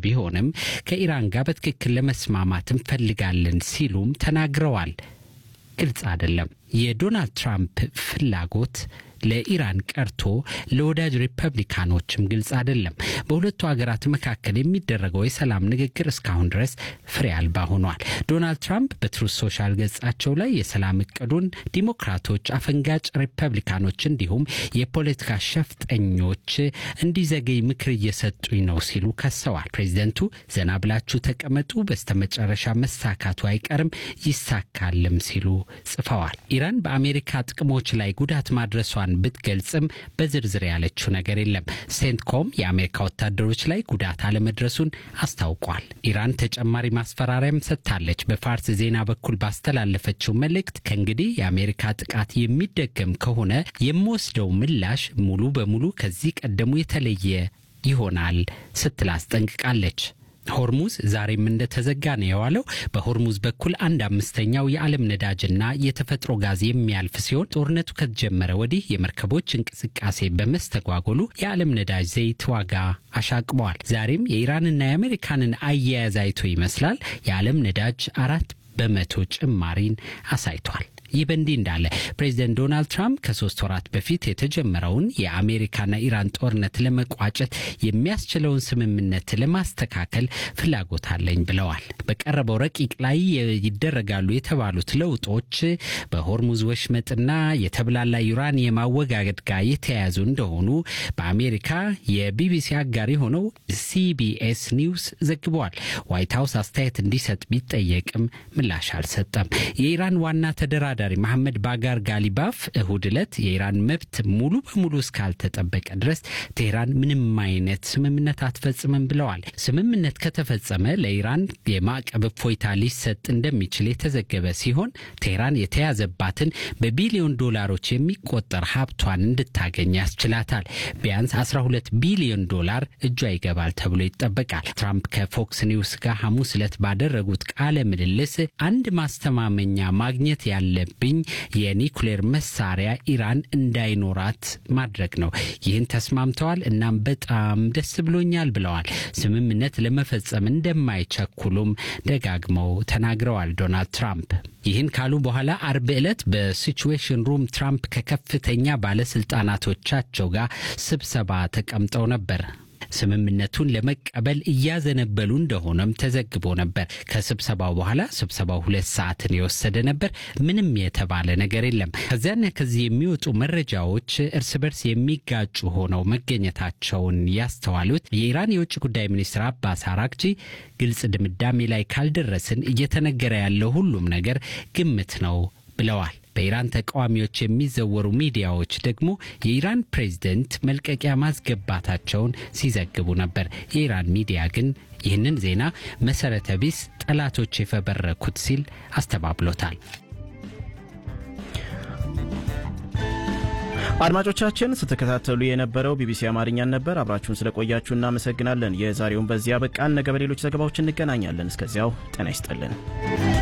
ቢሆንም ከኢራን ጋር በትክክል ለመስማማት እንፈልጋለን ሲሉም ተናግረዋል። ግልጽ አይደለም የዶናልድ ትራምፕ ፍላጎት ለኢራን ቀርቶ ለወዳጅ ሪፐብሊካኖችም ግልጽ አይደለም። በሁለቱ ሀገራት መካከል የሚደረገው የሰላም ንግግር እስካሁን ድረስ ፍሬ አልባ ሆኗል። ዶናልድ ትራምፕ በትሩዝ ሶሻል ገጻቸው ላይ የሰላም እቅዱን ዲሞክራቶች፣ አፈንጋጭ ሪፐብሊካኖች እንዲሁም የፖለቲካ ሸፍጠኞች እንዲዘገይ ምክር እየሰጡኝ ነው ሲሉ ከሰዋል። ፕሬዚደንቱ ዘና ብላችሁ ተቀመጡ፣ በስተመጨረሻ መሳካቱ አይቀርም ይሳካልም ሲሉ ጽፈዋል። ኢራን በአሜሪካ ጥቅሞች ላይ ጉዳት ማድረሷን ብትገልጽም በዝርዝር ያለችው ነገር የለም። ሴንትኮም የአሜሪካ ወታደሮች ላይ ጉዳት አለመድረሱን አስታውቋል። ኢራን ተጨማሪ ማስፈራሪያም ሰጥታለች። በፋርስ ዜና በኩል ባስተላለፈችው መልእክት ከእንግዲህ የአሜሪካ ጥቃት የሚደገም ከሆነ የምወስደው ምላሽ ሙሉ በሙሉ ከዚህ ቀደሙ የተለየ ይሆናል ስትል አስጠንቅቃለች። ሆርሙዝ ዛሬም እንደተዘጋ ነው የዋለው። በሆርሙዝ በኩል አንድ አምስተኛው የዓለም ነዳጅና የተፈጥሮ ጋዝ የሚያልፍ ሲሆን ጦርነቱ ከተጀመረ ወዲህ የመርከቦች እንቅስቃሴ በመስተጓጎሉ የዓለም ነዳጅ ዘይት ዋጋ አሻቅበዋል። ዛሬም የኢራንና የአሜሪካንን አያያዝ አይቶ ይመስላል የዓለም ነዳጅ አራት በመቶ ጭማሪን አሳይቷል። ይህ በእንዲህ እንዳለ ፕሬዚደንት ዶናልድ ትራምፕ ከሶስት ወራት በፊት የተጀመረውን የአሜሪካና ኢራን ጦርነት ለመቋጨት የሚያስችለውን ስምምነት ለማስተካከል ፍላጎት አለኝ ብለዋል። በቀረበው ረቂቅ ላይ ይደረጋሉ የተባሉት ለውጦች በሆርሙዝ ወሽመጥና የተብላላ ዩራኒየም አወጋገድ ጋር የተያያዙ እንደሆኑ በአሜሪካ የቢቢሲ አጋር የሆነው ሲቢኤስ ኒውስ ዘግበዋል። ዋይት ሀውስ አስተያየት እንዲሰጥ ቢጠየቅም ምላሽ አልሰጠም። የኢራን ዋና ተደራዳሪ ተወዳዳሪ መሐመድ ባጋር ጋሊባፍ እሁድ ዕለት የኢራን መብት ሙሉ በሙሉ እስካልተጠበቀ ድረስ ቴህራን ምንም አይነት ስምምነት አትፈጽምም ብለዋል። ስምምነት ከተፈጸመ ለኢራን የማዕቀብ እፎይታ ሊሰጥ እንደሚችል የተዘገበ ሲሆን ቴህራን የተያዘባትን በቢሊዮን ዶላሮች የሚቆጠር ሀብቷን እንድታገኝ ያስችላታል። ቢያንስ 12 ቢሊዮን ዶላር እጇ ይገባል ተብሎ ይጠበቃል። ትራምፕ ከፎክስ ኒውስ ጋር ሐሙስ ዕለት ባደረጉት ቃለ ምልልስ አንድ ማስተማመኛ ማግኘት ያለ ብኝ የኒኩሌር መሳሪያ ኢራን እንዳይኖራት ማድረግ ነው። ይህን ተስማምተዋል። እናም በጣም ደስ ብሎኛል ብለዋል። ስምምነት ለመፈጸም እንደማይቸኩሉም ደጋግመው ተናግረዋል ዶናልድ ትራምፕ። ይህን ካሉ በኋላ አርብ ዕለት በሲቹዌሽን ሩም ትራምፕ ከከፍተኛ ባለስልጣናቶቻቸው ጋር ስብሰባ ተቀምጠው ነበር። ስምምነቱን ለመቀበል እያዘነበሉ እንደሆነም ተዘግቦ ነበር። ከስብሰባው በኋላ ስብሰባው ሁለት ሰዓትን የወሰደ ነበር። ምንም የተባለ ነገር የለም። ከዚያና ከዚህ የሚወጡ መረጃዎች እርስ በርስ የሚጋጩ ሆነው መገኘታቸውን ያስተዋሉት የኢራን የውጭ ጉዳይ ሚኒስትር አባስ አራግቺ ግልጽ ድምዳሜ ላይ ካልደረስን እየተነገረ ያለው ሁሉም ነገር ግምት ነው ብለዋል። በኢራን ተቃዋሚዎች የሚዘወሩ ሚዲያዎች ደግሞ የኢራን ፕሬዝደንት መልቀቂያ ማስገባታቸውን ሲዘግቡ ነበር። የኢራን ሚዲያ ግን ይህንን ዜና መሰረተ ቢስ፣ ጠላቶች የፈበረኩት ሲል አስተባብሎታል። አድማጮቻችን ስትከታተሉ የነበረው ቢቢሲ አማርኛን ነበር። አብራችሁን ስለቆያችሁ እናመሰግናለን። የዛሬውን በዚያ በቃን። ነገ በሌሎች ዘገባዎች እንገናኛለን። እስከዚያው ጤና ይስጥልን።